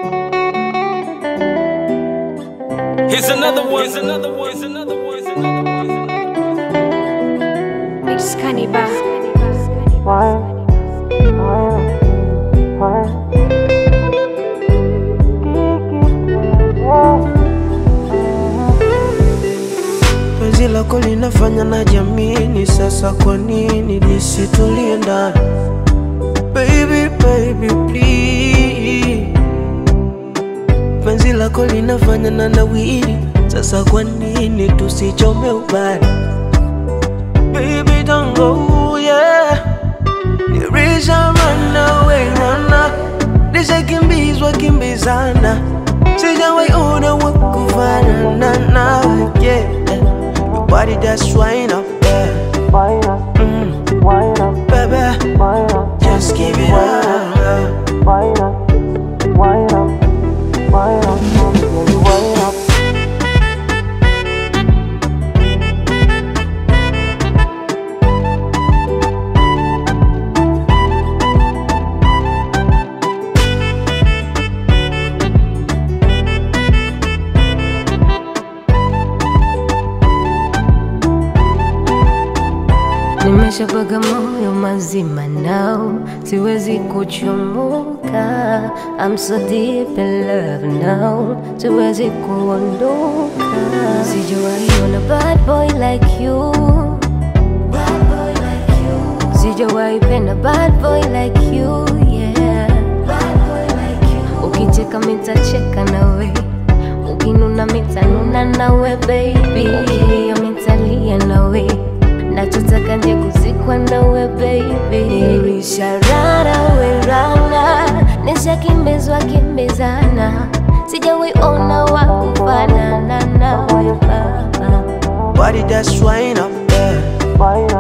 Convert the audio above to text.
Here's another one. Here's another one. Here's another one. Here's another one. Here's another one. It's Cannibal. Penzi lako linafanya na jamini, sasa kwa nini lisitulie ndani? Baby, baby, please. Penzi lako linafanya na nawiri, sasa kwa nini tusichome ubani? Baby, don't go, yeah. Nirisha run away, run Nishakimbizwa kimbizana, sijawahi ona wa kufanana nawe, yeah. Nobody that's wine up there. Mm. Baby, just give it up. Nimeshapaga moyo mazima nao, siwezi kuchomoka. I'm so deep in love now, siwezi kuondoka. Sijawahi ona bad boy like you, bad boy like you. Sijawahi penda bad boy like you, yeah. Bad boy like you. Ukicheka mitacheka nawe, ukinuna mitanuna nawe baby, ukilia mitalia nawe nachotaka nje kuzikwa nawe baby, nisharara werana, nishakimbizwa kimbizana, sijawahi ona wa kufanana nawe baba. Body that's wine up there.